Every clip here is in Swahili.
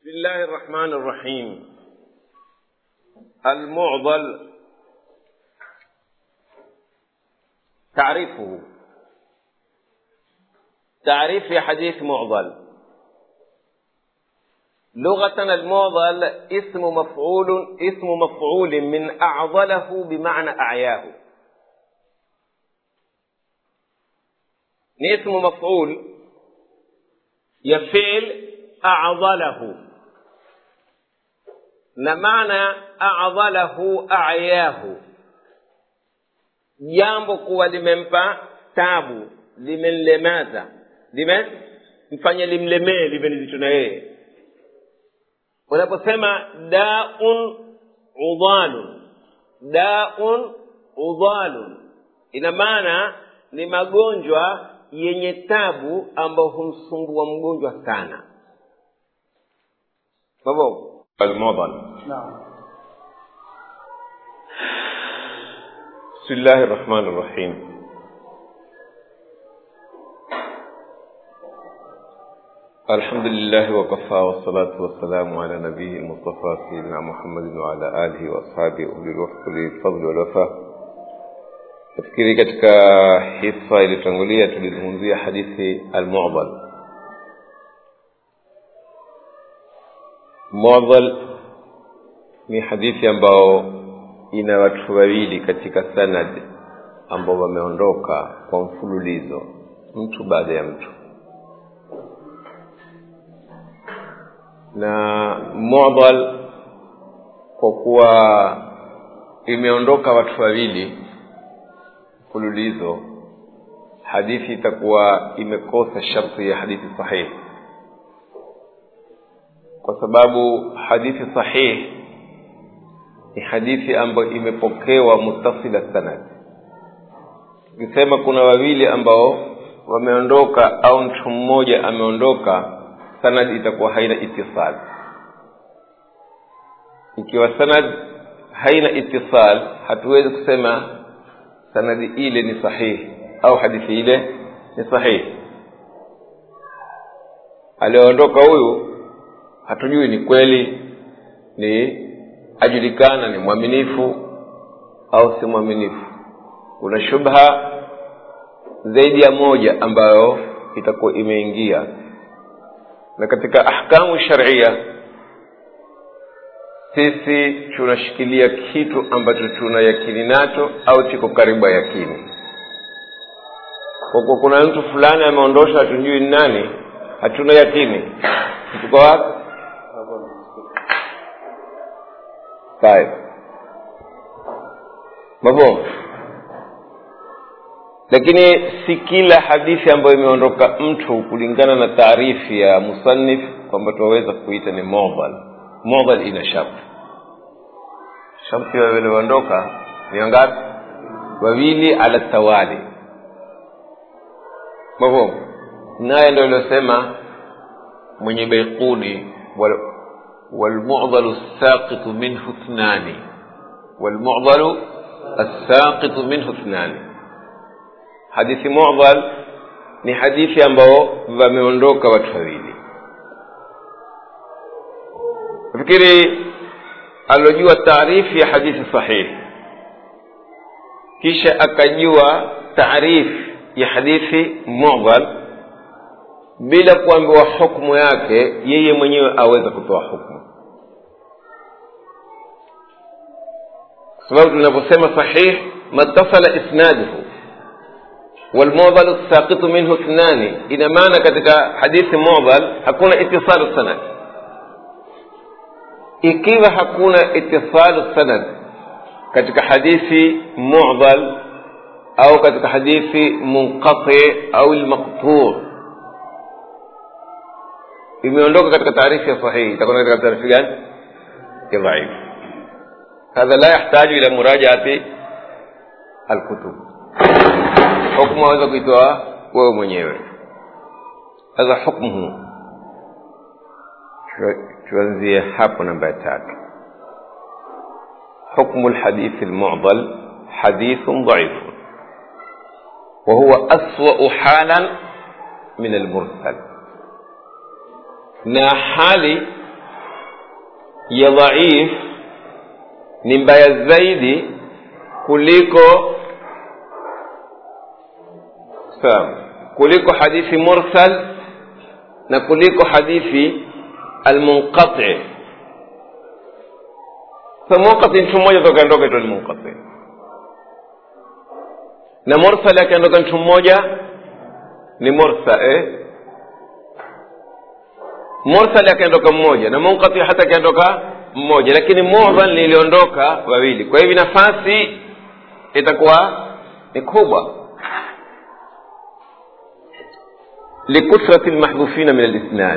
بسم الله الرحمن الرحيم المعضل تعريفه تعريف في حديث معضل لغة المعضل اسم مفعول اسم مفعول من أعضله بمعنى أعياه اسم مفعول يفعل أعضله na maana adhalahu ayahu jambo kuwa limempa tabu limemlemaza limemfanya limlemee live ni vitu na yeye unaposema daun udhalun daun udhalun ina maana ni magonjwa yenye tabu ambayo humsumbua mgonjwa sana mabo المعضل نعم بسم الله الرحمن الرحيم الحمد لله وكفى والصلاة والسلام على نبيه المصطفى سيدنا محمد وعلى آله وأصحابه أولي الوفق الفضل والوفاء nafikiri katika hisa iliyotangulia tulizungumzia hadithi almudal mudal ni hadithi ambao ina watu wawili katika sanad ambao wameondoka kwa mfululizo mtu baada ya mtu na mudal kwa kuwa imeondoka watu wawili mfululizo hadithi itakuwa imekosa sharti ya hadithi sahihi kwa sababu hadithi sahihi ni hadithi ambayo imepokewa mutasila sanad ukisema kuna wawili ambao wameondoka au mtu mmoja ameondoka sanad itakuwa haina itisal ikiwa sanad haina itisal hatuwezi kusema sanadi ile ni sahihi au hadithi ile ni sahihi alioondoka huyu hatujui ni kweli ni ajulikana ni mwaminifu au si mwaminifu kuna shubha zaidi ya moja ambayo itakuwa imeingia na katika ahkamu sharia sisi tunashikilia kitu ambacho tuna yakini nacho au chiko karibu ya yakini kwa kuwa kuna mtu fulani ameondosha hatujui ni nani hatuna yakini tuko wapi طيب mafhumu lakini si kila hadithi ambayo imeondoka mtu kulingana na taarifi ya musannif kwamba tunaweza kuita ni mudhal mudhal ina sharti sharti walioondoka ni wangapi wawili ala tawali mafhumu naye ndio aliosema mwenye baiquni والمعضل الساقط منه اثنان والمعضل الساقط منه اثنان hadithi mu'dhal ni hadithi ambao wameondoka watu wawili nafikiri alojua taarifu ya hadithi sahihi kisha akajua taarifu ya hadithi mu'dhal bila kuambiwa hukmu yake yeye mwenyewe aweza kutoa hukmu kwa sababu tunaposema sahih matasala isnaduhu والمعضل الساقط منه اثنان ina maana katika hadithi mu'dhal hakuna itisalu sanad ikiwa hakuna itisalu sanad katika hadithi mu'dhal au katika hadithi munqati au almaqtu' imeondoka katika taarifu ya sahihi itakuwa katika taarifu gani ya dhaif hadha la yahtaju ila murajaati alkutub hukmu aweza kuitoa wewe mwenyewe sasa hukmuhu tuanzie hapo namba ya tatu حكم الحديث المعضل حديث ضعيف وهو أسوأ حالا من المرسل na hali ya dhaif ni mbaya zaidi kuliko sawa kuliko hadithi mursal na kuliko hadithi almunqati sa munqati mtu mmoja tokaondoka ito ni munqati na mursal akiondoka mtu mmoja ni mursa eh? mursal akaondoka mmoja na munqati hata akaondoka mmoja lakini mudhal niliondoka wawili kwa hivi nafasi itakuwa ni kubwa likuthrati lmahdhufina min alisnad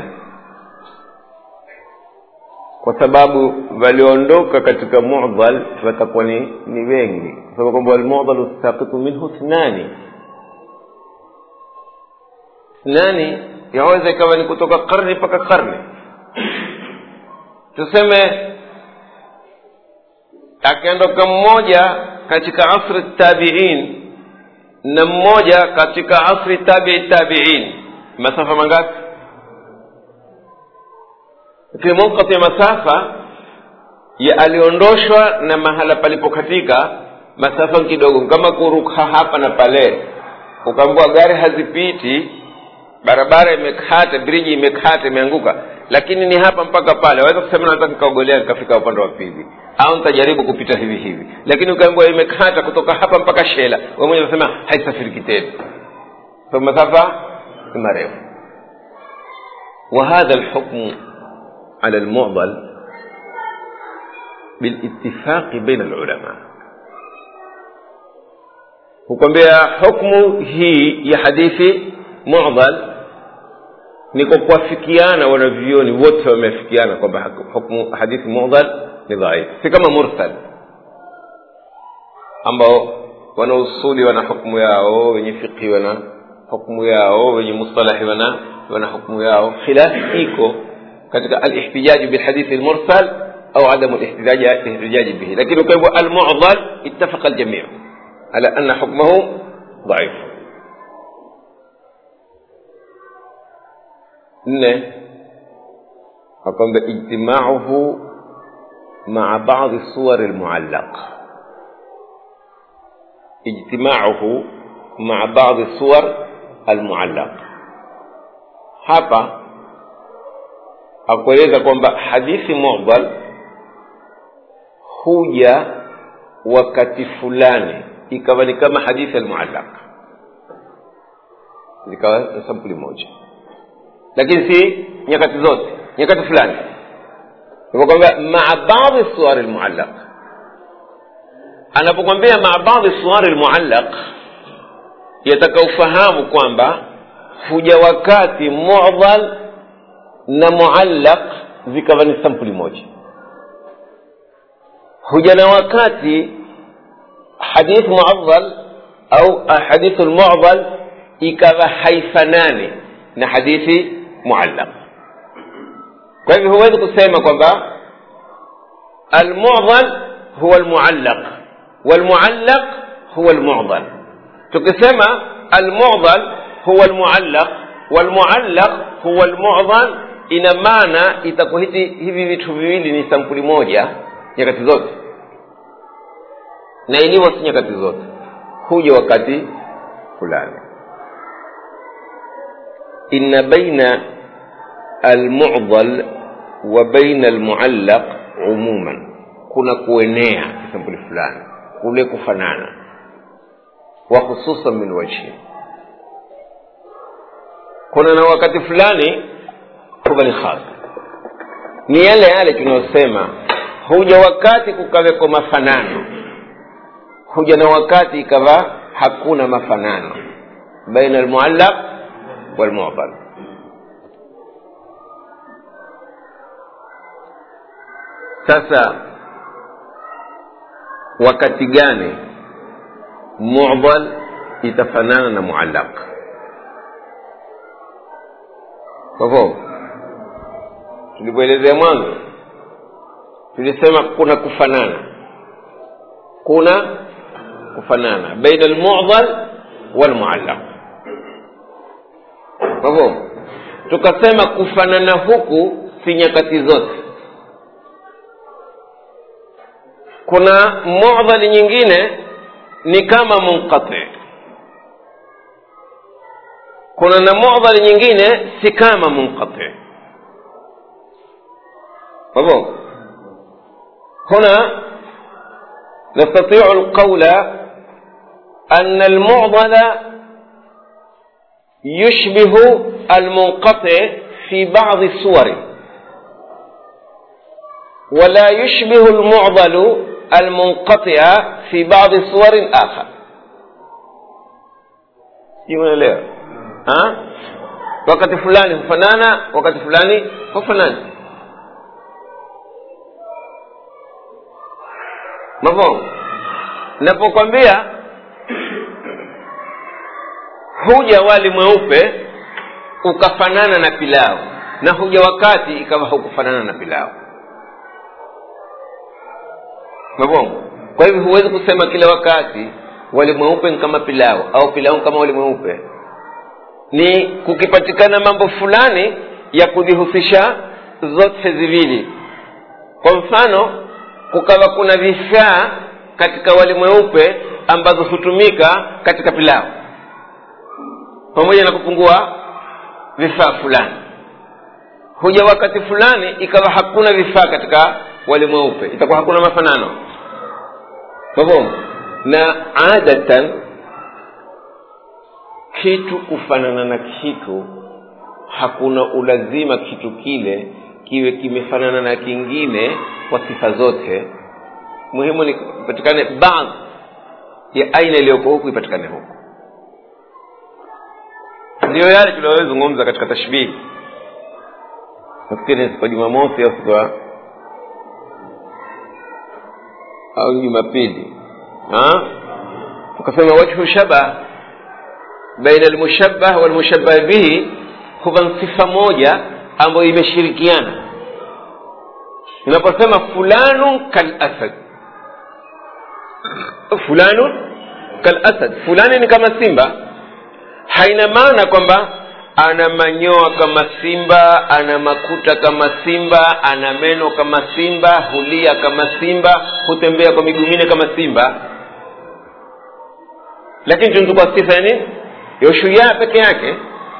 kwa sababu waliondoka katika mudhal watakuwa ni, ni wengi kwa sababu kwamba walmudhalu saqitu minhu thnani thnani yaweza ikawa ni kutoka karne mpaka karne tuseme akiondoka mmoja katika asri tabiin na mmoja katika asri tabii tabiin masafa mangapi lakini munqati ya masafa ya aliondoshwa na mahala palipokatika masafa kidogo kama kuruka hapa na pale ukaambua gari hazipiti barabara imekata briji imekata imeanguka lakini ni hapa mpaka pale waweza kusema nataka nikaogolea nikafika upande wa pili au nitajaribu kupita hivi hivi lakini ukaambiwa imekata kutoka hapa mpaka shela we mwenye unasema haisafiriki tena so masafa ni marefu وهذا الحكم على المعضل بالاتفاق بين العلماء hukwambia hukmu hii ya hadithi mudhal ni kwa kuwafikiana wanavyoni wote wamefikiana kwamba hukmu hadithi mudhal ni dhaif si kama mursal ambao wana usuli wana hukmu yao wenye fiqhi wana hukmu yao wenye mustalahi wana wana hukmu yao khilaf iko katika alihtijaji bilhadithi lmursal au adamu lihtijaji bihi lakini ukaibwa almudhal ittafaqa aljamiu ala anna hukmahu dhaif nne akwamba ijtimauhu maa badi suwari lmuallaq ijtimauhu maa badi suwar almuallaq hapa akueleza kwamba hadithi mudhal huja wakati fulani ikawa ni kama hadithi almuallaq zikawa na sampuli moja lakini si nyakati zote nyakati fulani hivyo kwamba maa badi suwari lmuallaq anapokwambia maa badi suwari lmuallaq yataka ufahamu kwamba huja wakati mudhal na muallaq zikawa ni sampuli moja huja na wakati hadith muadhal au hadithu lmudhal ikawa haifanani na hadithi muallaq kwa hivyo huwezi kusema kwamba almudhal huwa almuallaq walmuallaq huwa almudhal tukisema almudhal huwa almuallaq walmuallaq huwa almudhal ina maana itakuwa hivi vitu viwili ni sampuli moja nyakati zote na ilivyo si nyakati zote huja wakati fulani inna baina almudhal wa baina almuallaq umuman kuna kuenea kisampuli fulani kule kufanana wa hususan min wajhi kuna na wakati fulani huwa ni khas ni yale yale tunayosema huja wakati kukaweko mafanano huja na wakati ikawa hakuna mafanano baina almuallaq walmudhal sasa wakati gani mudhal itafanana na muallaq kwa hivyo tulivyoelezea mwanzo tulisema kuna kufanana kuna kufanana baina almudhal walmuallaq kwa hivyo tukasema kufanana huku si nyakati zote kuna mudhali nyingine ni kama munqati kuna na mudhali nyingine si kama munqati مفهوم هنا نستطيع القول أن المعضل يشبه المنقطع في بعض الصور ولا يشبه المعضل المنقطع في بعض الصور الآخر يقول ها wakati fulani hufanana wakati fulani hufanani mafhumu napokwambia huja wali mweupe ukafanana na pilau na huja wakati ikawa hukufanana na pilau mafhumu kwa hivyo huwezi kusema kila wakati wali mweupe ni kama pilau au pilau kama wali mweupe ni kukipatikana mambo fulani ya kujihusisha zote ziwili kwa mfano kukawa kuna vifaa katika wali mweupe ambazo hutumika katika pilau pamoja na kupungua vifaa fulani huja wakati fulani ikawa hakuna vifaa katika wali mweupe itakuwa hakuna mafanano mafhumu na adatan kitu kufanana na kitu hakuna ulazima kitu kile kiwe kimefanana na kingine kwa sifa zote muhimu ni ipatikane baadhi ya aina iliyoko huku ipatikane huku ndiyo yale tuliyozungumza katika tashbihi nafikiri siku ya jumamosi au siku ya au jumapili tukasema wajhu shabah baina almushabbah walmushabbah bihi huwa sifa moja ambayo imeshirikiana unaposema fulanun kalasad fulanun kalasad fulani ni kama simba haina maana kwamba ana manyoa kama simba ana makuta kama simba ana meno kama simba hulia kama simba hutembea kwa miguu minne kama simba lakini tunachukua sifa ya nini ya ushujaa peke yake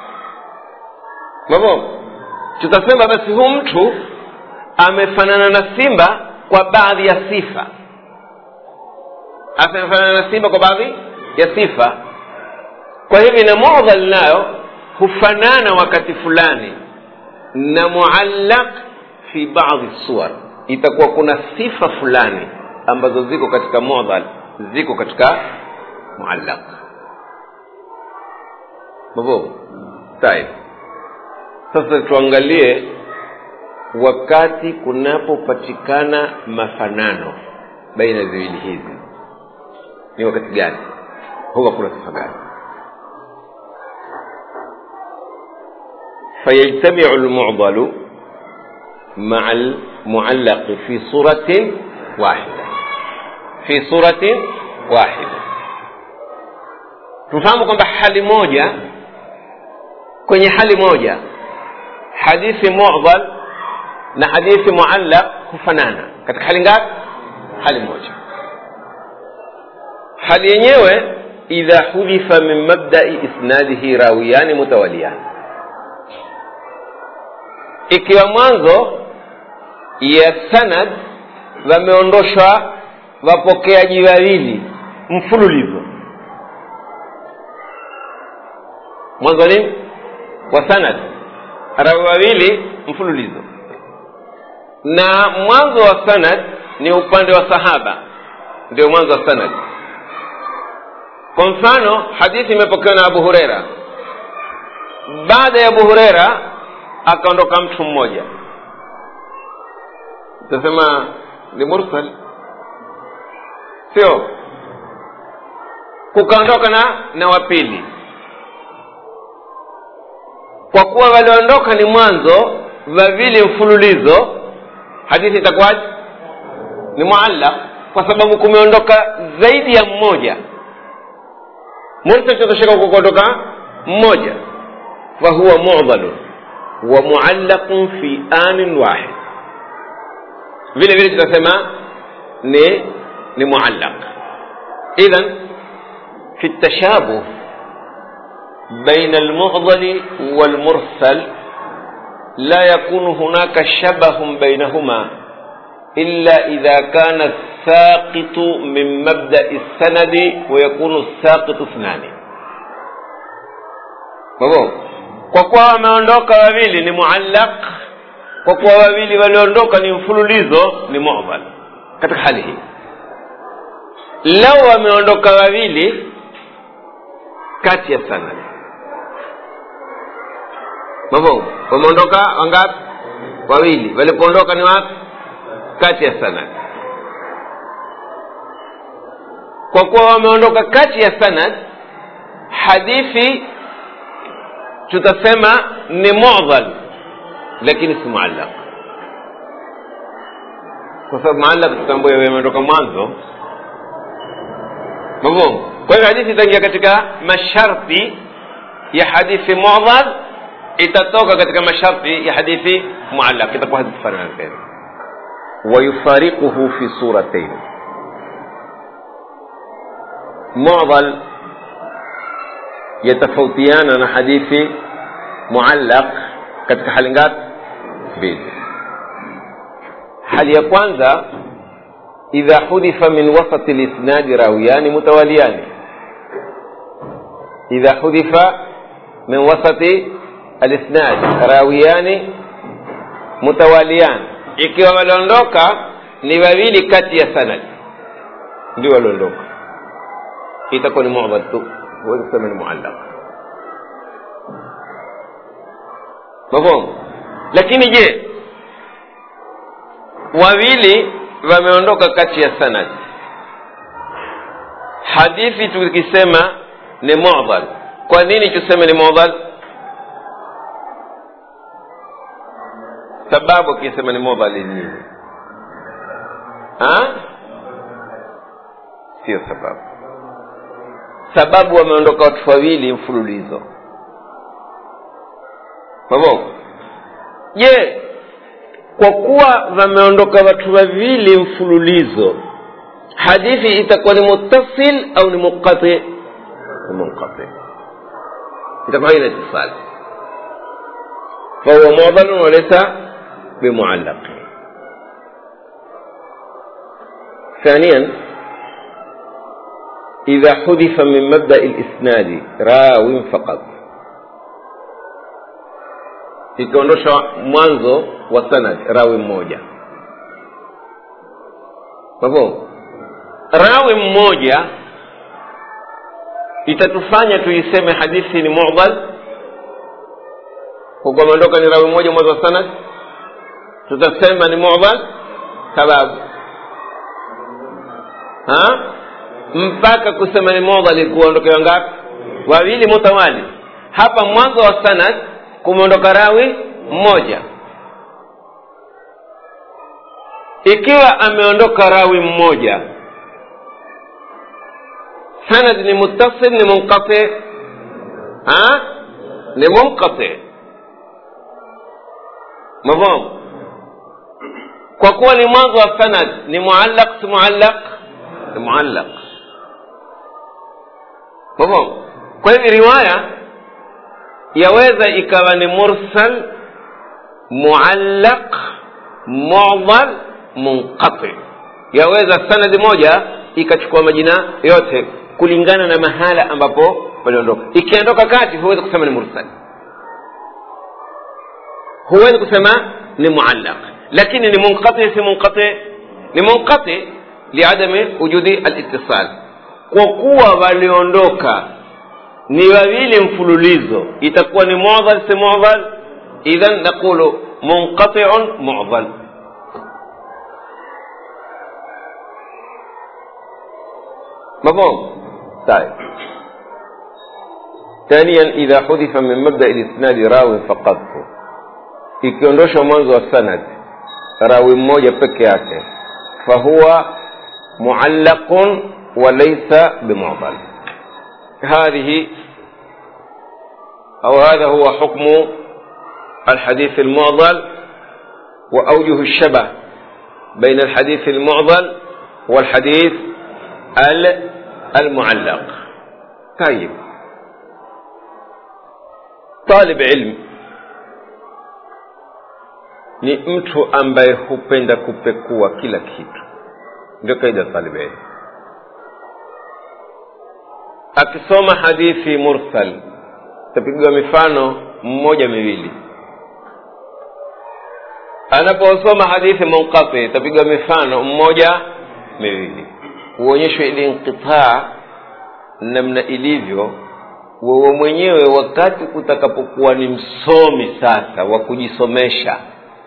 mavo tutasema basi huu mtu amefanana na simba kwa baadhi ya sifa amefanana na simba kwa baadhi ya sifa kwa hivyo na mudhal nayo hufanana wakati fulani na muallaq fi baadhi suwar itakuwa kuna sifa fulani ambazo ziko katika mudhal ziko katika muallaq mafhumu tayib sasa tuangalie wakati kunapopatikana mafanano baina ya viwili hivi ni wakati gani huwa kuna sifa gani فيجتمع المعضل مع المعلق في صورة واحدة في صورة واحدة tufahamu kwamba hali moja kwenye hali moja hadithi mudhal na hadithi muallaq hufanana katika hali ngapi hali moja hali yenyewe idha hudhifa min mabdai isnadihi rawiyani mutawaliyani ikiwa mwanzo ya sanad wameondoshwa wapokeaji wawili mfululizo mwanzo nini wa sanad rawi wawili mfululizo na mwanzo wa sanad ni upande wa sahaba ndio mwanzo wa sanad kwa mfano hadithi imepokewa na abu hureira baada ya abu hureira akaondoka mtu mmoja utasema ni mursal sio kukaondoka na na wapili kwa kuwa waliondoka ni mwanzo wawili mfululizo hadithi itakuwaje ni muallaq kwa sababu kumeondoka zaidi ya mmoja mursal tutatosheka kukondoka mmoja fahuwa mudhalun wa muallaqun fi anin wahid vile vile tutasema ni ni muallaq idhan fi tashabuh بين المعضل والمرسل لا يكون هناك شبه بينهما إلا إذا كان الساقط من مبدأ السند ويكون الساقط اثنان مفهوم kwa kuwa wameondoka wawili ni muallaq kwa kuwa wawili waliondoka ni mfululizo ni mudhal katika hali hii lau wameondoka wawili kati ya sanad mafhum wameondoka wangapi wawili walipoondoka ni wapi kati ya sanad kwa kuwa wameondoka kati ya sanad hadithi tutasema ni mudhal lakini si muallaq kwa sababu muallaq tutambua yameondoka mwanzo mafhum kwa hivyo hadithi itaingia katika masharti ya hadithi mudhal itatoka katika masharti ya hadithi muallaq itakuwa hadithi fanana tena ويفارقه في صورتين معضل يتفوتيان na hadithi muallaq katika hali ngapi mbili hali ya kwanza idha hudhifa min wasati lisnadi rawiyani mutawaliyani idha hudhifa min wasati alisnad rawiyani mutawaliyani ikiwa waliondoka ni wawili kati ya sanad ndio waliondoka itakuwa ni mu'dhal tu huwezi kusema ni muallaq mafhumu lakini je wawili wameondoka kati ya sanad hadithi tukisema ni mu'dhal kwa nini tuseme ni mu'dhal sababu akisema ni mudhal ni nini sio sababu sababu wameondoka watu wawili mfululizo mavo je kwa kuwa wameondoka watu wawili mfululizo hadithi itakuwa ni muttasil au ni munqati ni munqati itakuwa haina itisali fahuwa mudhalun walesa بمعلق ثانيا إذا حذف من مبدأ الإسناد راو فقط ikiondoshwa mwanzo wa sanad rawi mmoja kwa hivyo rawi mmoja itatufanya tuiseme hadithi ni mudhal kwa kuwa ameondoka ni rawi mmoja mwanzo wa sanad tutasema ni mudhal sababu ha mpaka kusema ni mudhal kuondokewa ngapi wawili mutawali hapa mwanzo wa sanad kumeondoka rawi mmoja ikiwa ameondoka rawi mmoja sanad ni muttasil ni munqati ha ni munqati mafhum kwa kuwa ni mwanzo wa sanad ni muallaq si muallaq ni muallaq mafhum kwa hivyo riwaya yaweza ikawa ni mursal muallaq mudhal munqati yaweza sanadi moja ikachukua majina yote kulingana na mahala ambapo waliondoka ikiondoka kati huwezi kusema ni mursal huwezi kusema ni muallaq lakini ni munqati si munqati ni munqati liadami wujudi alitisal kwa kuwa waliondoka ni wawili mfululizo itakuwa ni mudhal si mudhal idhan naqulu munqatiun mudhal مفهوم طيب ثانيا إذا حذف من مبدأ الإسناد راو فقط ikiondoshwa mwanzo wa sanad rawi mmoja peke yake fahuwa muallaqun walaysa bimudal هذه أو هذا هو حكم الحديث المعضل وأوجه الشبه بين الحديث المعضل هو الحديث المعلق طيب طالب علم ni mtu ambaye hupenda kupekua kila kitu ndio kaida talib ilm akisoma hadithi mursal tapigiwa mifano mmoja miwili anaposoma hadithi munqati tapigiwa mifano mmoja miwili huonyeshwa ili inqitaa namna ilivyo wewe mwenyewe wakati utakapokuwa ni msomi sasa wa kujisomesha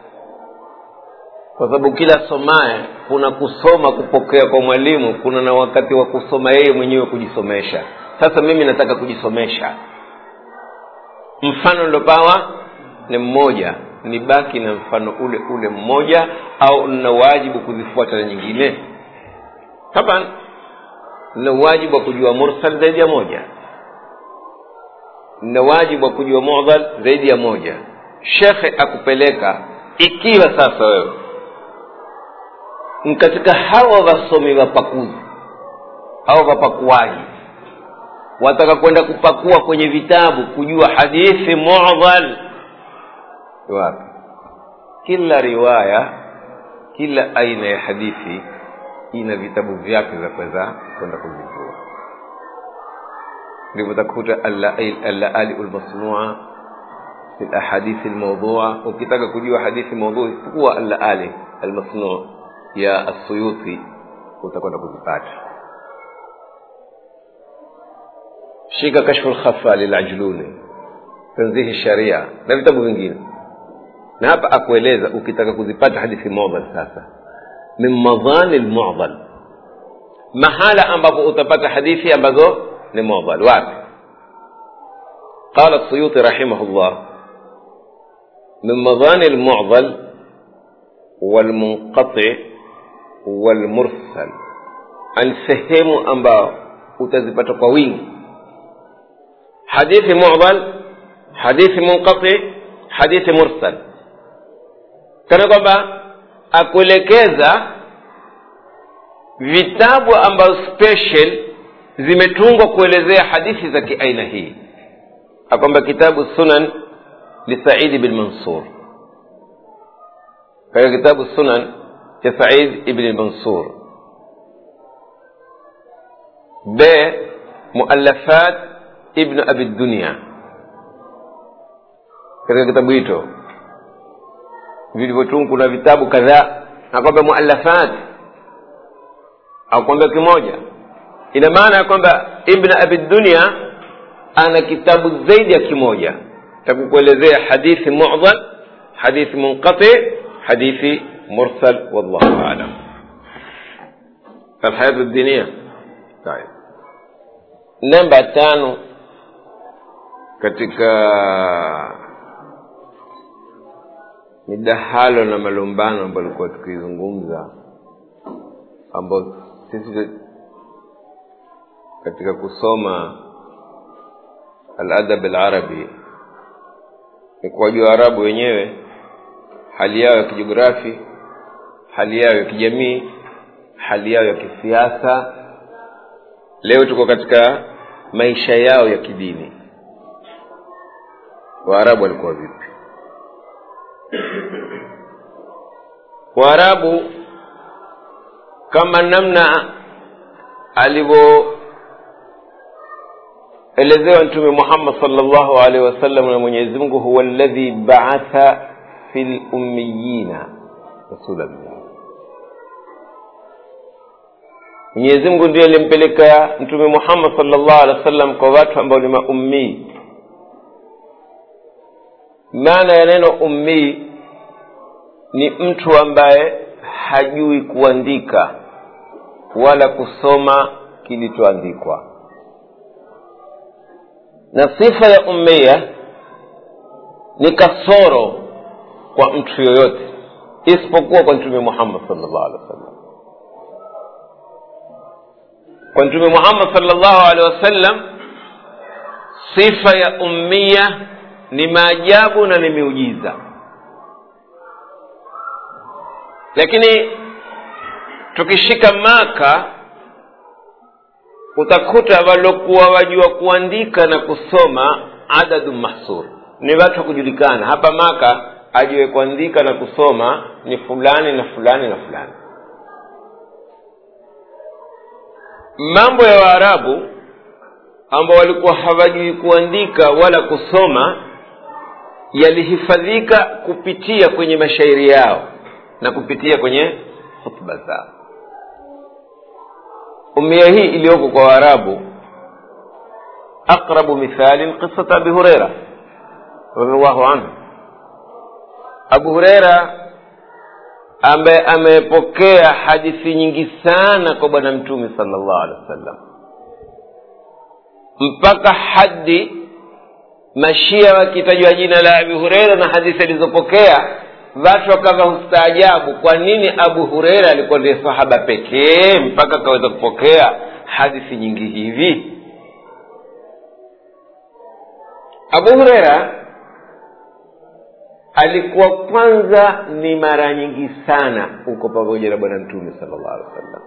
kwa sababu kila somaye kuna kusoma kupokea kwa mwalimu kuna na wakati wa kusoma yeye mwenyewe kujisomesha sasa mimi nataka kujisomesha mfano nilopawa ni mmoja ni baki na mfano ule ule mmoja au nina wajibu kuzifuata na nyingine taban nina wajibu wa kujua mursal zaidi ya moja nina wajibu wa kujua mudhal zaidi ya moja shekhe akupeleka ikiwa sasa wewe katika hawa wasomi wapakuzi au wapakuaji wataka kwenda kupakua kwenye vitabu kujua hadithi mudhal wapi kila riwaya kila aina ya hadithi ina vitabu vyake vya kuweza kwenda kuvijua ndivyo utakuta allaali lmasnua fi lahadithi lmaudhua ukitaka kujua hadithi maudhui chukua allaali almasnuu ya assuyuti utakwenda kuzipata shika kashfu lkhafa lilajluni tanzihi sharia na vitabu vingine na hapa akueleza ukitaka kuzipata hadithi mudhal sasa min madhani lmudhal mahala ambapo utapata hadithi ambazo ni mudhal wapi قال السيوطي رحمه الله من مظان المعضل والمنقطع والmursal ani sehemu ambao utazipata kwa wingi hadithi mudhal hadithi munqati hadithi mursal kana kwamba akuelekeza vitabu ambazo special zimetungwa kuelezea hadithi za kiaina hii akwamba kitabu sunan lisaidi bin mansur katika kitabu sunan cha Said ibn Mansur. B. Muallafat ibn Abi Dunya, katika kitabu hicho vilivyotungu kuna vitabu kadhaa, akwamba muallafat akwambia kimoja, ina maana ya kwamba Ibn Abi Dunya ana kitabu zaidi ya kimoja cha kukuelezea hadithi mudhal, hadithi munqati, hadithi مرسل والله أعلم الحياة الدينية طيب namba tano katika midahalo na malumbano ambayo alikuwa tukizungumza ambao sisi katika kusoma aladab alarabi ni kuwajua arabu wenyewe hali yao ya kijiografi hali yao ya kijamii hali yao ya kisiasa leo tuko katika maisha yao ya kidini waarabu walikuwa vipi waarabu kama namna alivyoelezewa mtume muhammad salllahu alaihi wasallam na mwenyezi mungu huwa alladhi baatha fi lummiyina rasula minhum mwenyezi mungu ndiye alimpeleka mtume muhammad salllah alih wa sallam kwa watu ambao ni maummii maana ya neno ummii ni mtu ambaye hajui kuandika wala kusoma kilichoandikwa na sifa ya ummia ni kasoro kwa mtu yoyote isipokuwa kwa mtume muhammad salllah alih wa sallam kwa mtume muhammad salllahu alehi wasallam sifa ya ummia ni maajabu na ni miujiza lakini tukishika maka utakuta walokuwa wajua kuandika na kusoma adadu mahsur ni watu wa kujulikana hapa maka ajue kuandika na kusoma ni fulani na fulani na fulani mambo ya waarabu ambao walikuwa hawajui kuandika wala kusoma yalihifadhika kupitia kwenye mashairi yao na kupitia kwenye hutuba zao umia hii iliyoko kwa waarabu aqrabu mithalin qisat abi hureira radiallahu anhu abu hureira ambaye amepokea hadithi nyingi sana kwa bwana mtume sala llahu alehi wa sallam mpaka hadi mashia wakitajwa jina la abi hureira na hadithi alizopokea watu wakawa hustaajabu kwa nini abu hureira alikuwa ndiye sahaba pekee mpaka akaweza kupokea hadithi nyingi hivi abu hureira alikuwa kwanza ni mara nyingi sana uko pamoja na bwana mtume sala llahu alehi wa sallam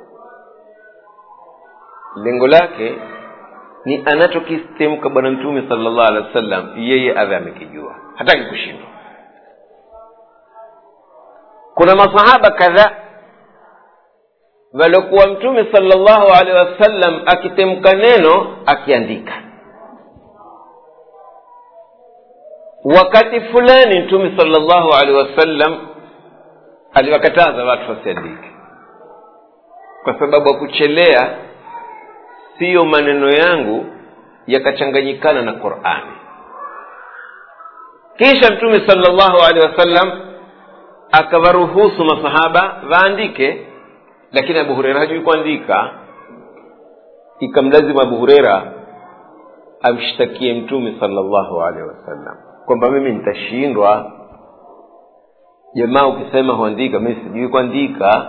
lengo lake ni anachokistemka bwana mtume sala llahu alehi wa sallam yeye awe amekijua hataki kushindwa kuna masahaba kadhaa waliokuwa mtume sala llahu alehi wasallam akitemka neno akiandika wakati fulani mtume sala llahu alehi wasallam aliwakataza watu wasiandike kwa sababu ya kuchelea siyo maneno yangu yakachanganyikana na qurani kisha mtume sala llahu alehi wasallam akawaruhusu masahaba waandike lakini abu hureira hajui kuandika ikamlazimu abu hureira amshtakie mtume sala llahu alehi wasallam kwamba mimi nitashindwa jamaa ukisema huandika mimi sijui kuandika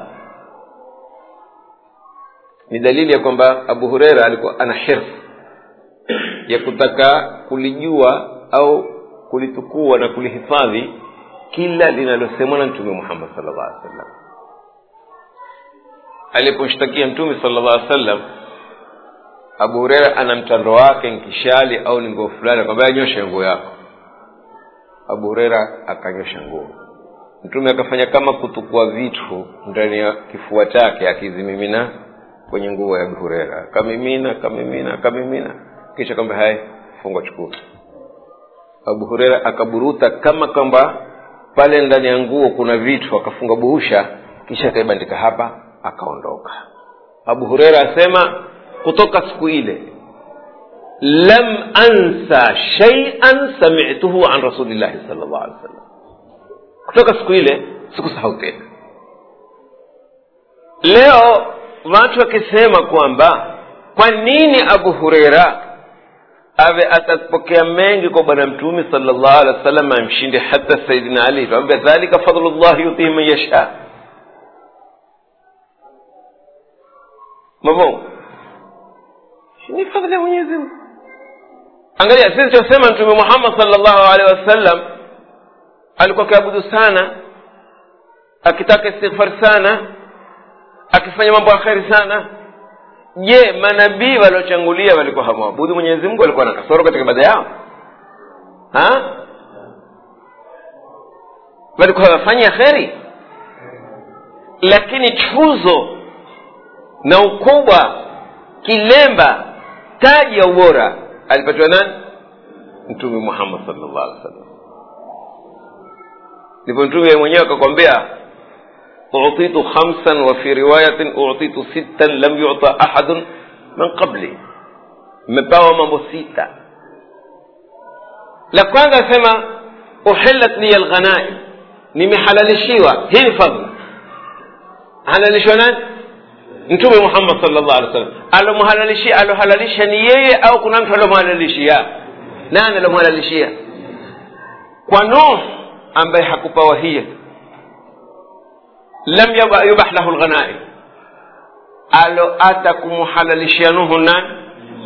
ni dalili ya kwamba abu hureira alikuwa ana hirfu ya kutaka kulijua au kulitukua na kulihifadhi kila linalosemwa na mtume muhammad sal llah alih sallam alipomshtakia mtume sal llah alih sallam abu hureira ana mtando wake nkishali au ni nguo fulani akwambia nyosha nguo yako abu hureira akanyosha nguo mtume akafanya kama kutukua vitu ndani ya kifua chake akizimimina kwenye nguo ya abu hureira akamimina akamimina akamimina kisha kwamba haya fungwa chukua abu hureira akaburuta kama kwamba pale ndani ya nguo kuna vitu akafunga buhusha kisha akaibandika hapa akaondoka abu hureira asema kutoka siku ile lam ansa shaian samituhu an rasulillahi sal llah alih wasallam kutoka siku ile sikusahau tena leo watu wakisema kwamba kwa nini abu hureira awe atapokea mengi kwa bwana mtume sala llahu alehi wa sallam amshinde hata saidina ali tuambia dhalika fadlu llahi yutihi man yasha mavo ni fadhli ya mwenyezi mungu angalia sisi tunasema mtume muhammad sala llahu alehi wasallam alikuwa akiabudu sana akitaka istighfari sana akifanya mambo ya kheri sana je manabii waliochangulia walikuwa hamwabudu mwenyezi mungu walikuwa na kasoro katika ibada yao ha? walikuwa wafanya kheri lakini tuzo na ukubwa kilemba taji ya ubora alipatiwa nani mtume muhammad salllah alih wa sallam ndipo mtume mwenyewe akakwambia أعطيت خمسا وفي رواية أعطيت ستا لم يعطى أحد من قبلي مباوى mambo sita la kwanza asema uhillat liya lghanaim nimehalalishiwa hii ni fadla halalishwa nani mtume muhammad sal llah alih wasallam alomhalalishia alohalalisha ni yeye au kuna mtu alomhalalishia nani alomhalalishia kwa nuh ambaye hakupawa hiya lam yubah lahu lghanaim alo ata kumhalalishia nuhu nani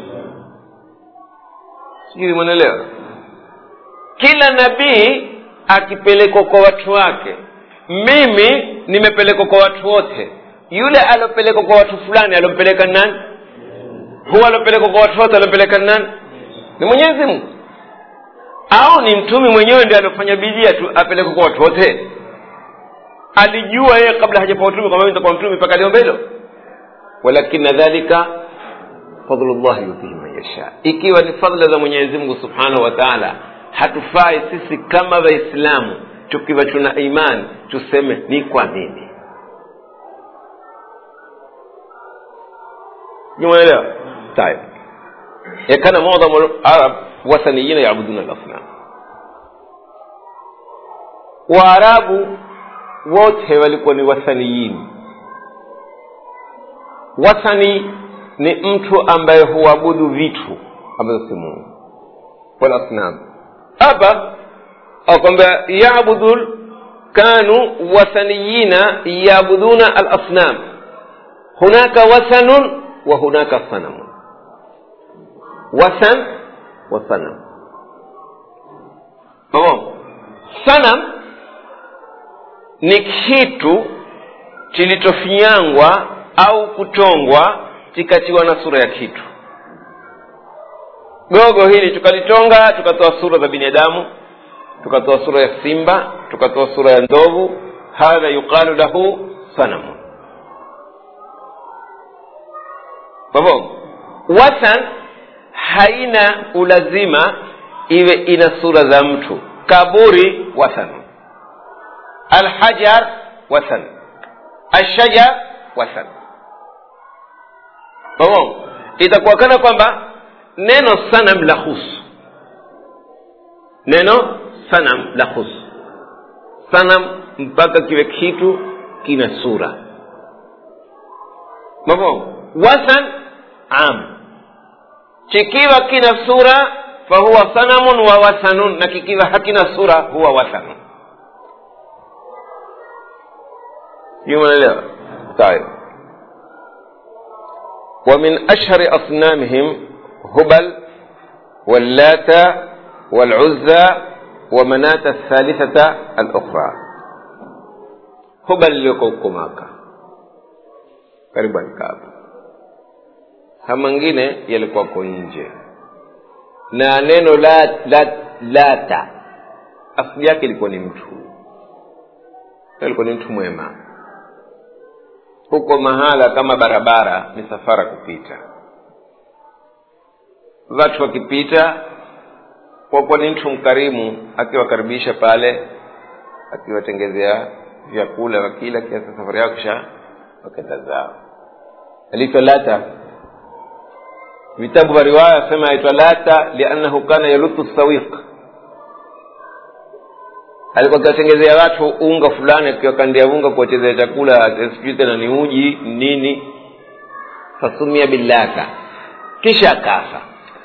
sijui mwenelewa kila nabii akipelekwa kwa watu wake mimi nimepelekwa kwa watu wote yule aliopelekwa kwa watu fulani aliompeleka ni nani huwa aliopelekwa kwa watu wote aliompeleka ni nani ni mwenyezi mungu au ni mtume mwenyewe ndi aliofanya bidii tu apelekwe kwa watu wote alijua yeye kabla hajapewa utume kwamba nitakuwa mtume mpaka aliomba hilo walakina dhalika fadlullahi yutihi man yasha ikiwa ni fadla za mwenyezi mungu subhanahu wa taala hatufai sisi kama waislamu tukiwa tuna imani tuseme ni kwa nini jumaelewa tayib yakana mudhamu larab wathaniyina yabuduna lasnam waarabu wote walikuwa ni wathaniyin wathani ni mtu ambaye huabudu vitu ambazo si mungu walasnam hapa akwambia yabudu kanu wathaniyina yabuduna alasnam hunaka wathanun wa hunaka sanamun wathan wa sanam tamam sanam ni kitu kilichofinyangwa au kutongwa kikatiwa na sura ya kitu gogo hili tukalitonga tukatoa sura za binadamu tukatoa sura ya simba tukatoa sura ya ndovu hadha yuqalu lahu sanamu babo wathan haina ulazima iwe ina sura za mtu kaburi wathan alhajar wathan alshajar wathan babo itakuwa kana kwamba neno sanam la husu neno sanam la husu sanam mpaka kiwe kitu kina sura mafhum wathan am kikiwa kina sura fahuwa sanamun wa wathanun na kikiwa hakina sura huwa wathanun yumaelewa tayib ومن أشهر أصنامهم هبل واللات والعزى ومناة الثالثة الأخرى هبل لكوكماكا karibu alikaaba ha mengine yalikuwako nje na neno la, la, lata asili yake ilikuwa ni mtu alikuwa ni mtu mwema huko mahala kama barabara ni safara kupita watu wakipita kwa kuwa ni mtu mkarimu akiwakaribisha pale akiwatengezea vyakula wakila kiasi safari yao kisha wakenda zao aliitwa lata vitabu vya riwaya sema aitwa lata liannahu kana yalutu sawiq alikuwa akiwatengezea watu unga fulani akiwakandia unga kuwachezea chakula sijui tena ni uji nini fasumia billata kisha akafa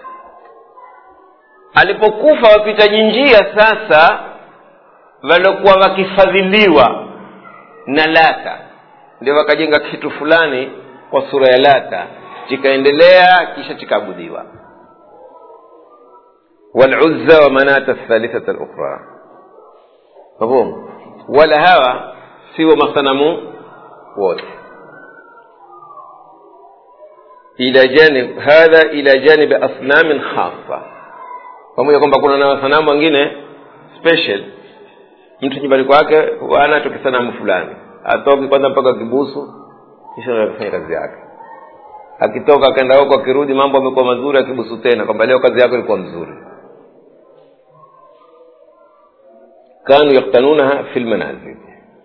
alipokufa wapitaji njia sasa waliokuwa wakifadhiliwa na lata ndio wakajenga kitu fulani kwa sura ya lata chikaendelea kisha chikaabudiwa waluzza wa manata thalithata lukhra mafhum wala hawa siwo masanamu wote ila janib hadha ila janibi asnamin khasa pamoja kwamba kuna na wasanamu wengine special mtu nyumbani kwake anacho kisanamu fulani atoki kwanza mpaka kibusu kisha akafanya kazi yake akitoka akaenda huko akirudi mambo amekuwa mazuri akibusu tena kwamba leo kazi yako ilikuwa mzuri kanu yaktanunaha fi lmanazil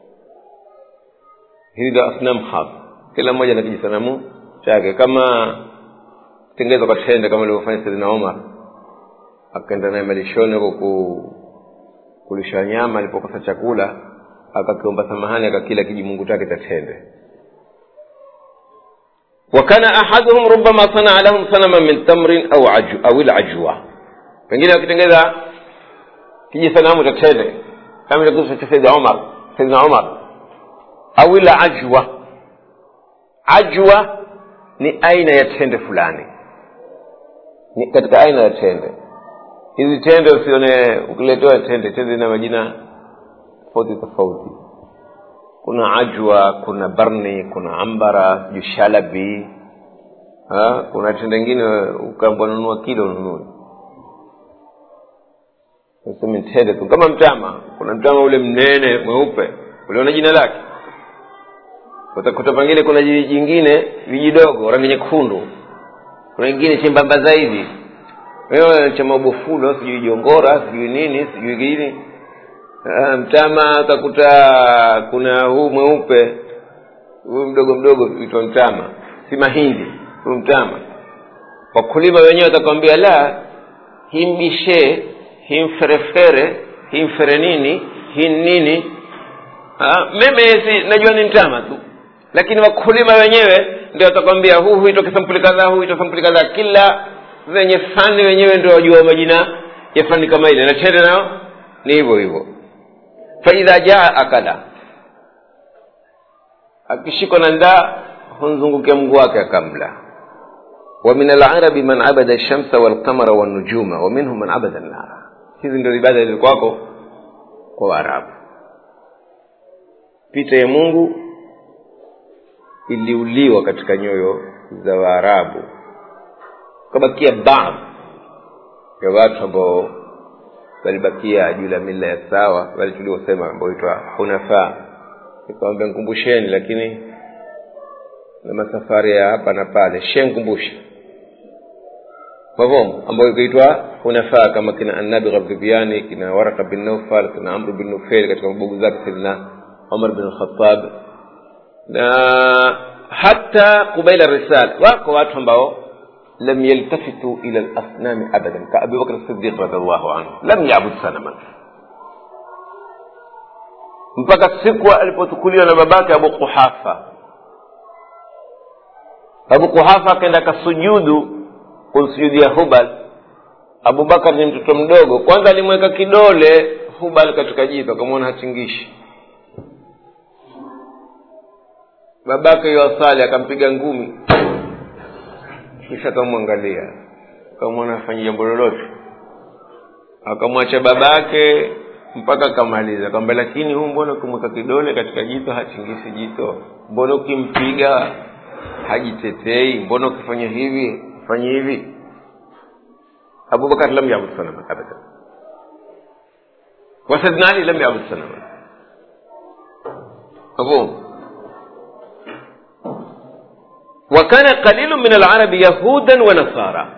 hili ndo asnam khas kila mmoja na kijisanamu chake kama tengezwa kwa tende kama alivyofanya saidina omar akaenda naye malishoni huko ku, kulisha nyama alipokosa chakula akakiomba samahani akakila kijimungu chake cha tende وكان أحدهم ربما صنع لهم صنما من تمر أو عجو أو العجوة pengine wakitengeza kijisanamu cha tende kama ile kisa cha Sayyid Umar Sayyidina Umar au ila ajwa ajwa ni aina ya tende fulani ni katika aina ya tende hizi tende usione ukiletewa tende tende ina majina tofauti tofauti kuna ajwa kuna barni kuna ambara sijui shalabi ha? kuna tenda ingine ukaambwa nunua kilo ununue Nasema tende tu kama mtama kuna mtama ule mnene mweupe uliona jina lake utakuta pengine kuna jiji jingine vijidogo rangi nyekundu kuna ingine chembamba zaidi wewe cha mabofulo sijui jongora sijui nini sijui nini Ah, mtama utakuta kuna huu mweupe huu mdogo mdogo uitwa mtama si mahindi huu mtama wakulima wenyewe watakwambia la hii mbishe hii mferefere hii mfere nini hii nini Ah, mimi si najua ni mtama tu lakini wakulima wenyewe ndio watakwambia huu huitwa kisampuli kadhaa huu huitwa sampuli kadhaa kila wenye fani wenyewe ndio wajua majina ya fani kama ile na tende nao ni hivyo hivyo faidha jaa akala akishikwa na ndaa humzungukia mguu wake akamla ومن العرب من عبد الشمس والقمر والنجوم ومنهم من عبد النار hizi ndio ibada zilikuwako kwa waarabu picha ya mungu iliuliwa katika nyoyo za waarabu kabakia baadhi ya watu ambao walibakia juu la mila ya sawa wale tuliosema ambao itwa hunafaa nikawambia nkumbusheni lakini na masafari ya hapa na pale she nkumbusha mavongo ambayo ikaitwa hunafaa kama kina annabi ghabdhibiani kina waraka bin naufal kina amru bin nufail katika mabugu zake saidina umar bin lkhatab na hata kubaila risala wako watu ambao لم يلتفتوا إلى الأصنام أبدا كأبي بكر الصديق رضي الله عنه لم يعبد صنما mpaka siku alipotukuliwa na babake abu kuhafa abu kuhafa akaenda akasujudu kumsujudia hubal abubakar ni mtoto mdogo kwanza alimweka kidole hubal katika jito akamwona hachingishi babake yuwasali akampiga ngumi kisha akamwangalia akamwona afanya jambo lolote akamwacha babake mpaka akamaliza kwamba lakini huu mbona ukimweka kidole katika jito hachingisi jito mbona ukimpiga hajitetei mbona ukifanya hivi fanye hivi abubakar lam yabud sanama abadan wasadna ali lam yabud sanama mafhum وكان قليل من العرب يهودا ونصارى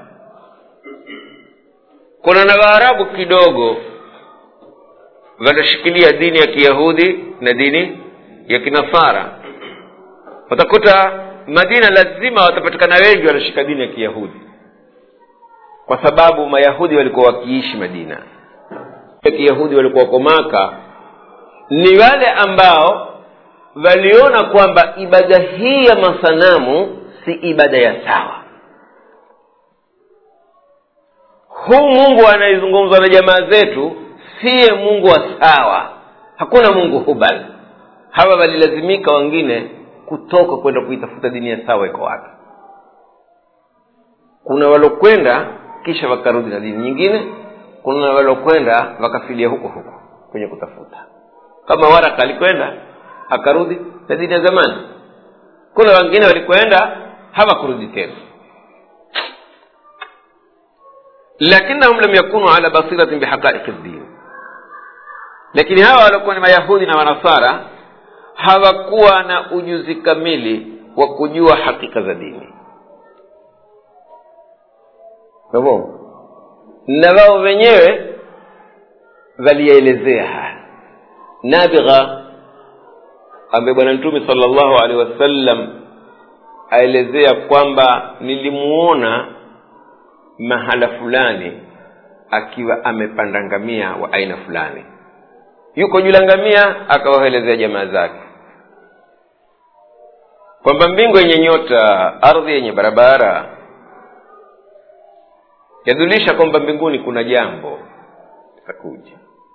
kuna na waarabu kidogo wanashikilia dini ya kiyahudi na dini ya kinasara utakuta madina lazima watapatikana wengi wanashika dini ya kiyahudi kwa sababu mayahudi walikuwa wakiishi madina ya kiyahudi walikuwa wako maka ni wale ambao waliona kwamba ibada hii ya masanamu si ibada ya sawa huu mungu anayezungumzwa na jamaa zetu siye mungu wa sawa hakuna mungu hubal hawa walilazimika wengine kutoka kwenda kuitafuta dini ya sawa iko wapi kuna walokwenda kisha wakarudi na dini nyingine kuna walokwenda wakafilia huko huko kwenye kutafuta kama waraka alikwenda akarudi na dini ya zamani kuna wengine walikwenda hawakurudi tena lakinahum lam yakunu ala basiratin bihaqaiqi ddin lakini hawa waliokuwa ni mayahudi na manasara hawakuwa na ujuzi kamili wa kujua hakika za dini hivyo na wao wenyewe waliyaelezea haya nabigha ambaye bwana mtume sala llahu alehi wasallam aelezea kwamba nilimuona mahala fulani akiwa amepanda ngamia wa aina fulani yuko juu la ngamia akawaelezea jamaa zake kwamba mbingu yenye nyota ardhi yenye barabara yadhulisha kwamba mbinguni kuna jambo litakuja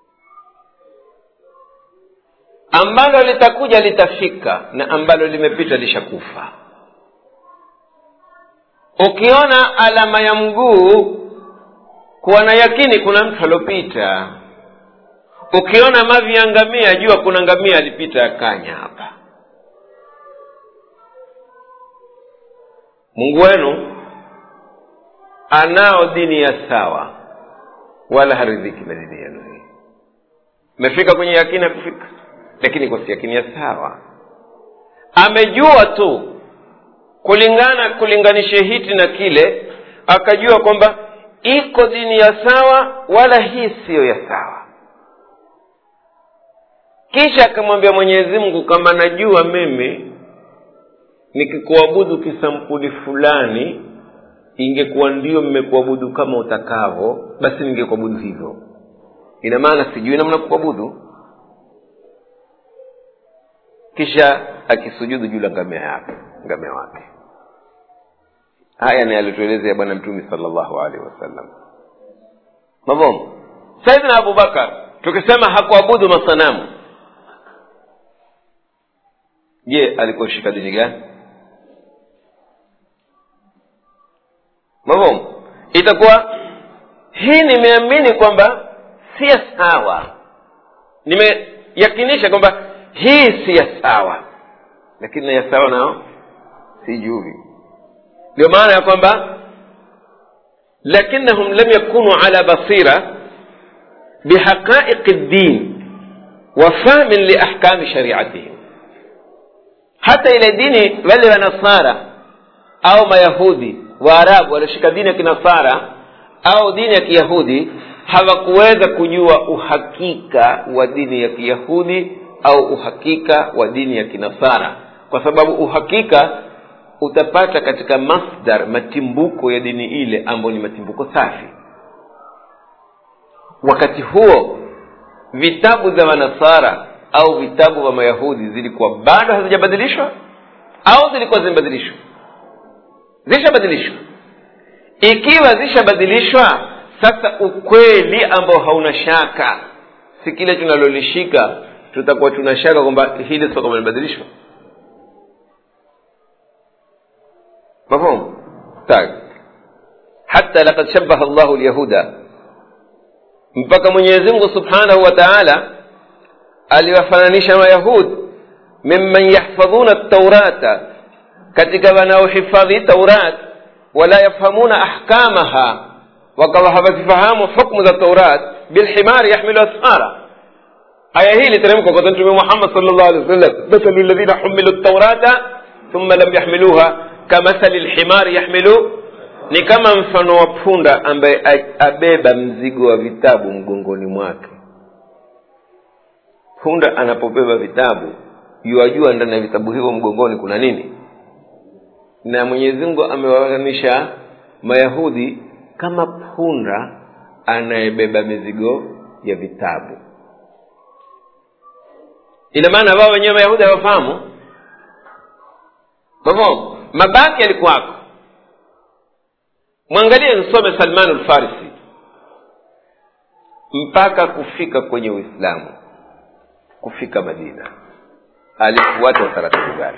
ambalo litakuja litafika na ambalo limepita lishakufa ukiona alama ya mguu kuwa na yakini kuna mtu aliopita ukiona mavi ya ngamia jua kuna ngamia alipita akanya hapa mungu wenu anao dini ya sawa wala haridhiki na dini yenu hii mmefika kwenye yakini ya kufika lakini kwa si yakini ya sawa amejua tu kulingana kulinganishe hiti na kile akajua kwamba iko dini ya sawa wala hii siyo ya sawa kisha akamwambia mwenyezi mungu kama najua mimi nikikuabudu kisampuli fulani ingekuwa ndio mmekuabudu kama utakavo basi ningekuabudu hivyo ina maana sijui namna kuabudu kisha akisujudu juu la ngamia yake ngamia wake haya ni alituelezea bwana mtume salllahu alaihi wasallam mavomo saidina abubakar tukisema hakuabudu masanamu je alikuwa shika dini gani mavomo itakuwa hii nimeamini kwamba si ya sawa nimeyakinisha kwamba hii si ya sawa lakini na ya sawa nao sijui ndio maana ya kwamba lakinahum lam yakunu ala basira bihaqaiqi ddin wa fahmin liahkami shariatihim hata ile dini wale wanasara au mayahudi waarabu walioshika dini ya kinasara au dini ya kiyahudi hawakuweza kujua uhakika wa dini ya kiyahudi au uhakika wa dini ya kinasara kwa sababu uhakika utapata katika masdar matimbuko ya dini ile ambayo ni matimbuko safi wakati huo vitabu za wanasara au vitabu vya mayahudi zilikuwa bado hazijabadilishwa au zilikuwa zimebadilishwa zishabadilishwa ikiwa zishabadilishwa sasa ukweli ambao hauna shaka si kile tunalolishika tutakuwa tuna shaka kwamba hili sio kama limebadilishwa مفهوم طيب حتى لقد شبه الله اليهود mpaka mwenyezi mungu subhanahu wa taala aliwafananisha mayahud mimman yahfadhuna taurata katika wanaohifadhi taurat wala yafhamuna ahkamaha wakawa hawazifahamu hukmu za taurat bilhimari yahmilu asfara aya hii iliteremka kwa mtume muhammad sal llah alih wa sallam mathalu ladhina humilu taurata thumma lam yahmiluha kamathali lhimari yahmilu ni kama mfano wa punda ambaye abeba mzigo wa vitabu mgongoni mwake punda anapobeba vitabu yuwajua ndani ya vitabu hivyo mgongoni kuna nini na mwenyezi mungu amewafananisha mayahudi kama punda anayebeba mizigo ya vitabu ina maana wao wenyewe mayahudi hawafahamu mafhumu mabaki yalikuwako mwangalie msome salman lfarisi mpaka kufika kwenye uislamu kufika madina alifuata utaratibu gani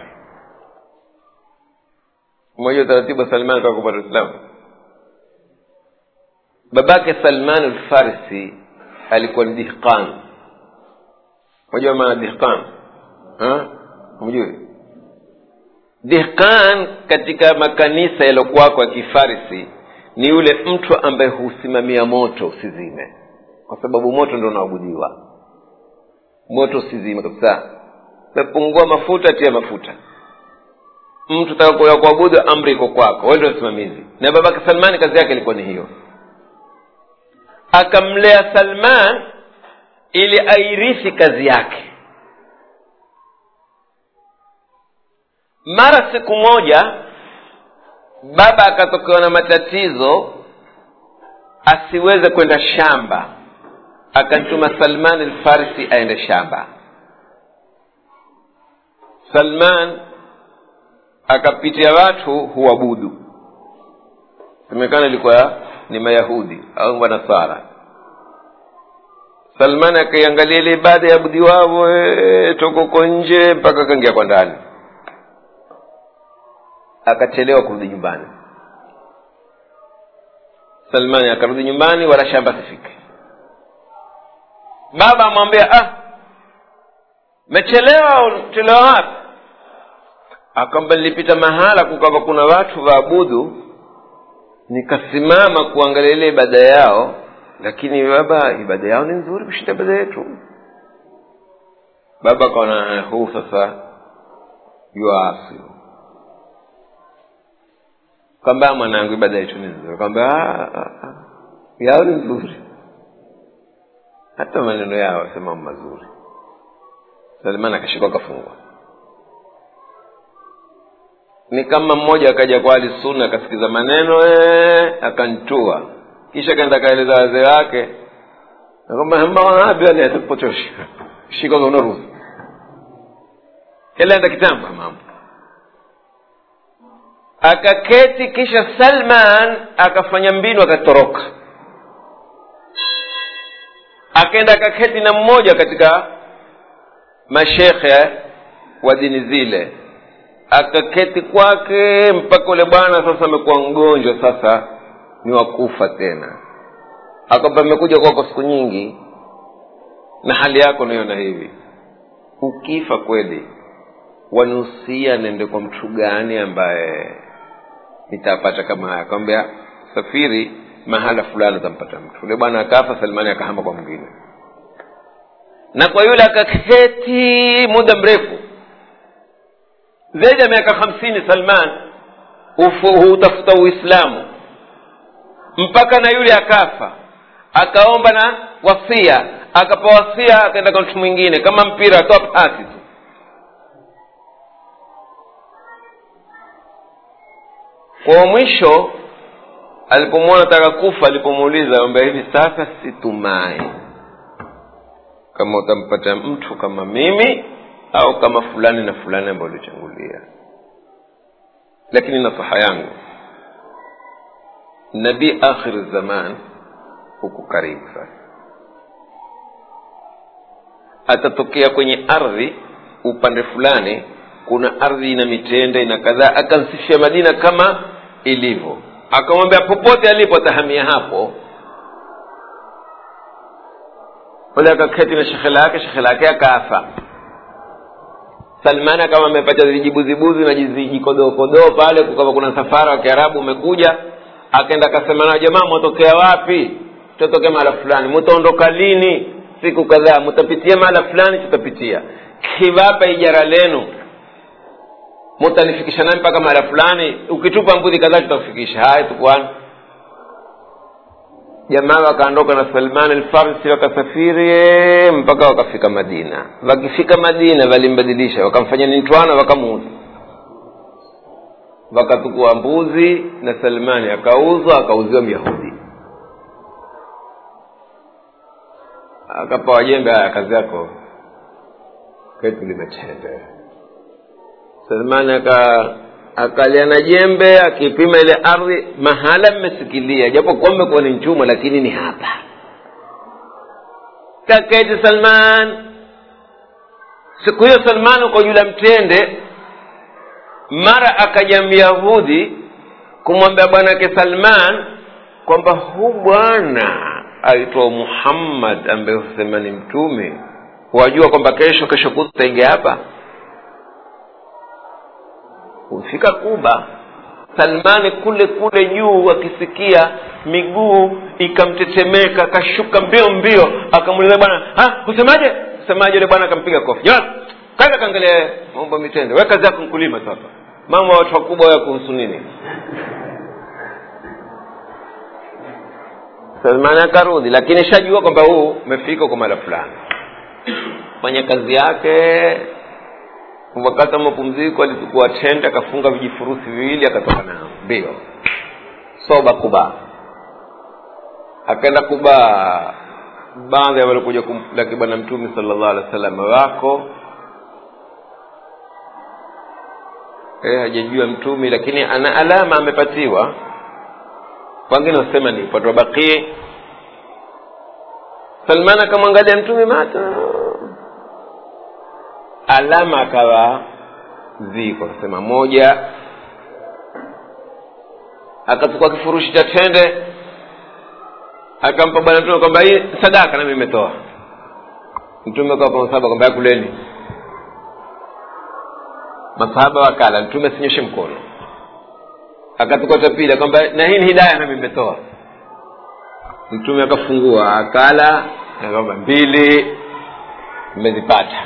mmoja utaratibu wa salman kaa kupata uislamu babake salman lfarisi alikuwa ni dihqan unajua maana dihqan mjui dihqan katika makanisa yaliyokuwako ya kifarisi ni yule mtu ambaye husimamia moto usizime kwa sababu moto ndo unaabudiwa moto usizime kabisa mepungua mafuta tia mafuta mtu taka kuabudu amri iko kwako wewe ndio msimamizi na babake salmani kazi yake ilikuwa ni hiyo akamlea salman ili airithi kazi yake mara siku moja baba akatokewa na matatizo asiweze kwenda shamba akamtuma salman alfarisi aende shamba salman akapitia watu huabudu semekana ilikuwa ni mayahudi au manasara salman akaiangalia ile ibada ya budi wavo toka uko nje mpaka akaingia kwa ndani akachelewa kurudi nyumbani salmani akarudi nyumbani wala shamba asifike baba amwambia ah mechelewa chelewa wapi akwamba nilipita mahala kukawa kuna watu waabudu nikasimama kuangalia ile ibada yao lakini baba ibada yao ni nzuri kushinda ibada yetu baba akaona huu sasa yuasi kwamba mwanangu ibada yetu ni nzuri kwamba yao ni nzuri hata maneno yao sema mazuri salman akashikwa akafungwa ni kama mmoja akaja kwa ali sunna akasikiza maneno ee, akantua kisha akaenda akaeleza wazee wake akwamba mbawanabi ali atakupotosha shika unaruhusu kelaenda kitambo mambo akaketi kisha salman akafanya mbinu akatoroka akaenda akaketi na mmoja katika mashekhe wa dini zile akaketi kwake mpaka ule bwana sasa amekuwa mgonjwa sasa ni wakufa tena akwamba amekuja kwako siku nyingi na hali yako naiona hivi ukifa kweli wanusia nende kwa mtu gani ambaye nitapata kama haya akamwambia safiri mahala fulani utampata mtu ule bwana akafa salmani akahama kwa mwingine na kwa yule akaketi muda mrefu zaidi ya miaka hamsini salman hutafuta uislamu mpaka na yule akafa akaomba na wasia akapa wasia akaenda kwa mtu mwingine kama mpira atoa pasi tu kwa mwisho alipomwona taka kufa alipomuuliza kwamba hivi sasa situmai kama utampata mtu kama mimi au kama fulani na fulani ambayo ulichangulia lakini nasaha yangu nabii akhir zaman huku karibu sasa atatokea kwenye ardhi upande fulani kuna ardhi ina mitende ina kadhaa akansifia madina kama ilivyo akamwambia popote alipo atahamia hapo ule akaketi na shekhe lake shekhe lake akafa salmani akawa amepata vijibuzibuzi na vijikodokodoo pale kukawa kuna safara wa kiarabu umekuja akaenda akasema nao jamaa mwatokea wapi tutatokea mahala fulani mutaondoka lini siku kadhaa mutapitia mahala fulani tutapitia kiwapa ijara lenu mutanifikisha nami mpaka mahala fulani ukitupa mbuzi kadhaa tutakufikisha haya tukwana jamaa wakaondoka na salman alfarsi wakasafiri mpaka wakafika madina wakifika madina walimbadilisha wakamfanya ni mtwana wakamuuza wakatukua mbuzi na salmani akauzwa akauziwa myahudi akapawa jembe haya kazi yako ketu limetende salmani aka akalia na jembe akipima ile ardhi mahala mmesikilia japo kuwa mmekuwa ni mchuma lakini ni hapa kaketi salman siku hiyo salman uko juu la mtende mara akaja myahudi kumwambia bwanake salman kwamba hu bwana aitwa muhammad ambaye husema ni mtume wajua kwamba kesho kesho kutaingia hapa hufika kuba salmani kule kule juu akisikia miguu ikamtetemeka akashuka mbio mbio akamuuliza bwana husemaje husemaje yule bwana akampiga kofi jamani kaza kaangalia mambo mitende we kazi yako mkulima tu hapa mambo ya watu wakubwa wewe kuhusu nini salmani akarudi lakini shajua kwamba huu umefika kwa mara fulani fanya kazi yake wakati wa mapumziko alichukua tende akafunga vijifurusi viwili akatoka nao mbio soba kuba akaenda kuba baadhi ya walikuja kumlaki bwana mtume sala llahu alehi wa sallam wako e, hajajua mtume lakini ana alama amepatiwa wengine wasema ni upande wa bakii salman akamwangalia mtume mata alama akawa ziko akasema moja akachukua kifurushi cha tende akampa bwana mtume kwamba hii sadaka nami imetoa mtume kawapa saba kwamba kuleni masahaba wakala mtume asinyoshe mkono akatukota pili kwamba na hii ni hidaya nami nimetoa mtume akafungua akala kwamba mbili mmezipata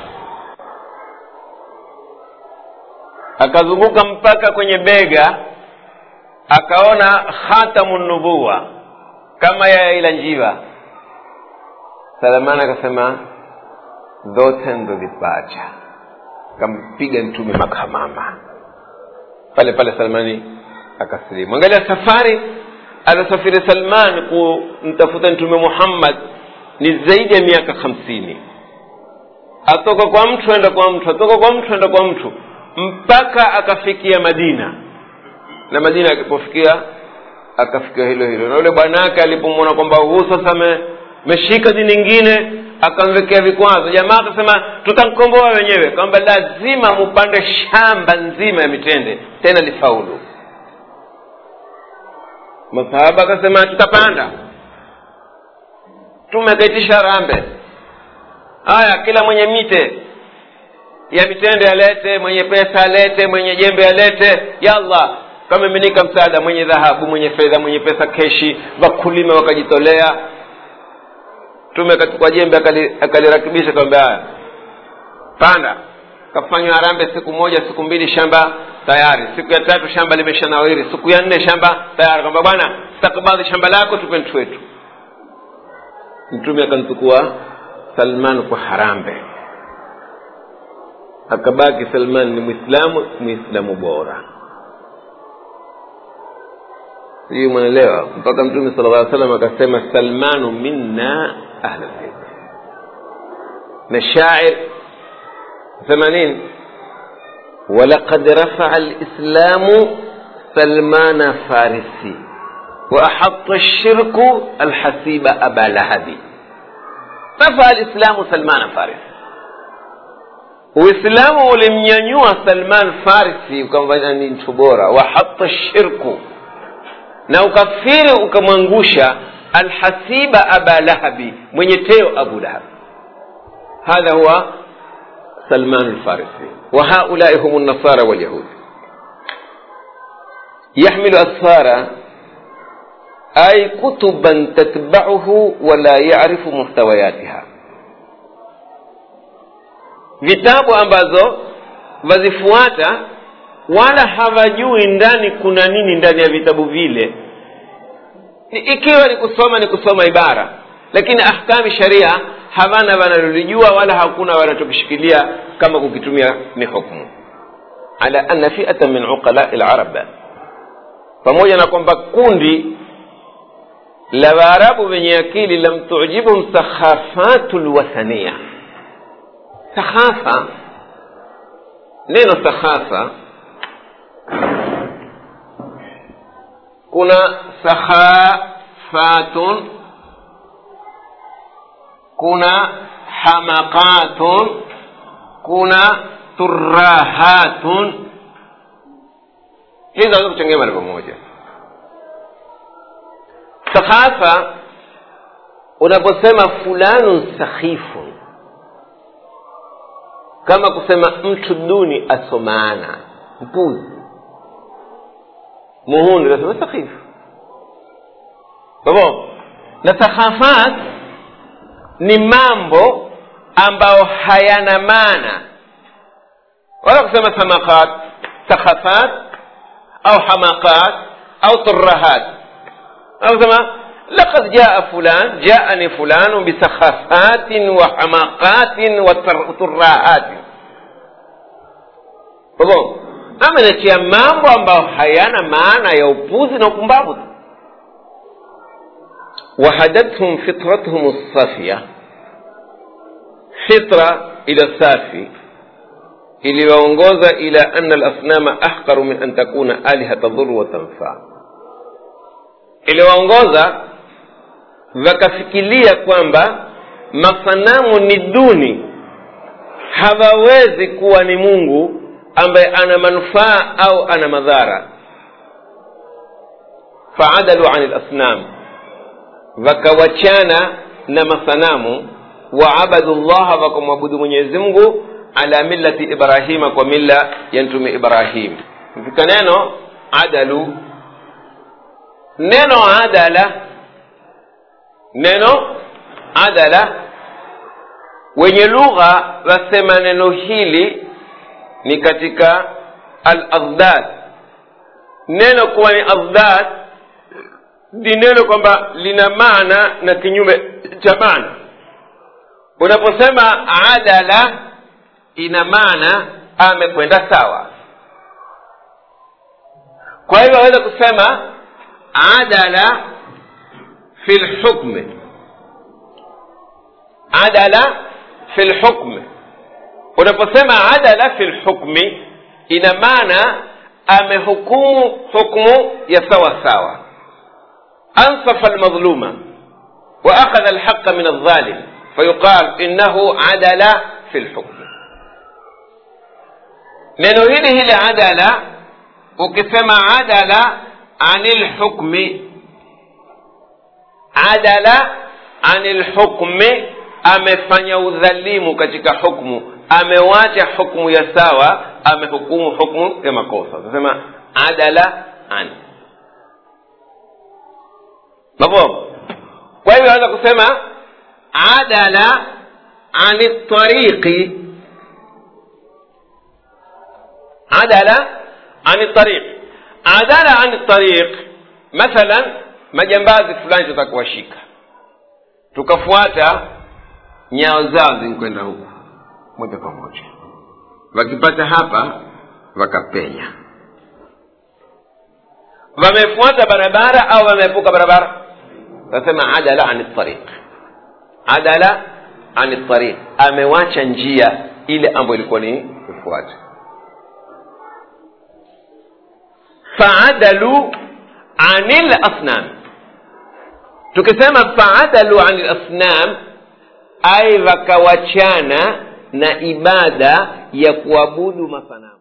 akazunguka mpaka kwenye bega akaona khatamu nubuwa kama ya ila njiwa salamani akasema zote ndozipata akampiga mtume makamama pale pale salmani akasilimu angalia safari alosafiri salman kumtafuta mtume muhammad ni zaidi ya miaka hamsini atoka kwa mtu enda kwa mtu atoka kwa mtu enda kwa mtu mpaka akafikia madina na madina akipofikia akafikia hilo hilo na yule bwanake alipomwona kwamba huu sasa meshika dini nyingine akamwekea vikwazo jamaa akasema tutamkomboa wenyewe kwamba lazima mupande shamba nzima ya mitende tena lifaulu masahaba akasema tutapanda tume akaitisha rambe haya kila mwenye mite ya mitende alete mwenye pesa alete mwenye jembe alete yallah kamiminika msaada mwenye dhahabu mwenye fedha mwenye pesa keshi wakulima wakajitolea mtume akachukua jembe akalirakibisha kwamba haya panda kafanywa harambe siku moja siku mbili shamba tayari siku ya tatu shamba limeshanawiri siku ya nne shamba tayari kwamba bwana stakabadhi shamba lako tupe mtu wetu mtume akamchukua salman kwa harambe akabaki salman ni mwislamu mwislamu bora sijui mwanaelewa mpaka mtume sala llah salam akasema salmanu minna ahla lbeit na shair sema nini ولقد رفع الإسلام سلمان فارسي وأحط الشرك الحسيب أبا لهب رفع الإسلام سلمان فارسي uislamu ulimnyanyua salman farisi ukamfanya ni mtu bora wahata shirku na ukafiri ukamwangusha alhasiba aba lahabi mwenye teo abu lahab hadha huwa salman lfarisi وهؤلاء هم النصارى واليهود يحمل أسفارا أي كتبا تتبعه ولا يعرف محتوياتها vitabu ambazo wazifuata wala hawajui ndani kuna nini ndani ya vitabu vile ikiwa ni kusoma ni kusoma ibara lakini ahkami sharia hawana wanalolijua wala hakuna wanachokishikilia kama kukitumia ni hukmu ala anna fiata min uqalai larab pamoja na kwamba kundi la waarabu wenye akili lam tujibuhum sakhafatu lwathania sakhafa neno sakhafa kuna sakhafatun kuna hamakatun kuna turahatun hizi zaweza kuchangia mara pamoja sakhafa unaposema fulanun sakhifun kama kusema mtu duni asomana mpuzi muhuni unasema sakhifu kwa na sakhafat ni mambo ambayo hayana maana wala kusema samakat sakhafat au hamakat au turahat au kusema لقد جاء فلان جاءني فلان بسخافات وحماقات وتراهات Kwa ameletea mambo ambayo hayana maana ya upuzi na upumbavu وهدتهم فطرتهم الصافية فطرة إلى الصافي iliwaongoza ila anna alasnama ahqaru min an takuna aliha tadhuru wa tanfaa iliwaongoza wakafikiria kwamba masanamu ni duni hawawezi kuwa ni mungu ambaye ana manufaa au ana madhara faadalu ani lasnam wakawachana na masanamu waabadu llaha wakamwabudu mwenyezi mungu ala millati ibrahima kwa milla ya mtume ibrahim katika neno adalu neno adala neno adala wenye lugha wasema neno hili ni katika al aghdad neno kuwa ni aghdad ni neno kwamba lina maana na kinyume cha maana unaposema adala ina maana amekwenda sawa kwa hivyo aweza kusema adala fi lhukmi adala fi lhukmi unaposema adala fi lhukmi ina maana amehukumu hukmu ya sawa sawa ansafa almadhluma واخذ الحق من الظالم فيقال انه عدل في الحكم neno hili hili adala ukisema adala ani lhukmi adala ani lhukmi amefanya udhalimu katika hukmu amewacha hukmu ya sawa amehukumu hukmu ya makosa tunasema adala an mafhum kwa hivyo anaweza kusema adala ani tariqi adala ani tariq adala ani tariq mathalan majambazi fulani tutakuwashika tukafuata nyao zao zinkwenda huku moja kwa moja wakipata hapa wakapenya wamefuata barabara au wameepuka barabara tasema adala ani tariq adala ani tariq amewacha njia ile ambayo ilikuwa ni kufuata faadalu ani lasnam tukisema faadalu ani lasnam ai wakawachana na ibada ya kuabudu masanamu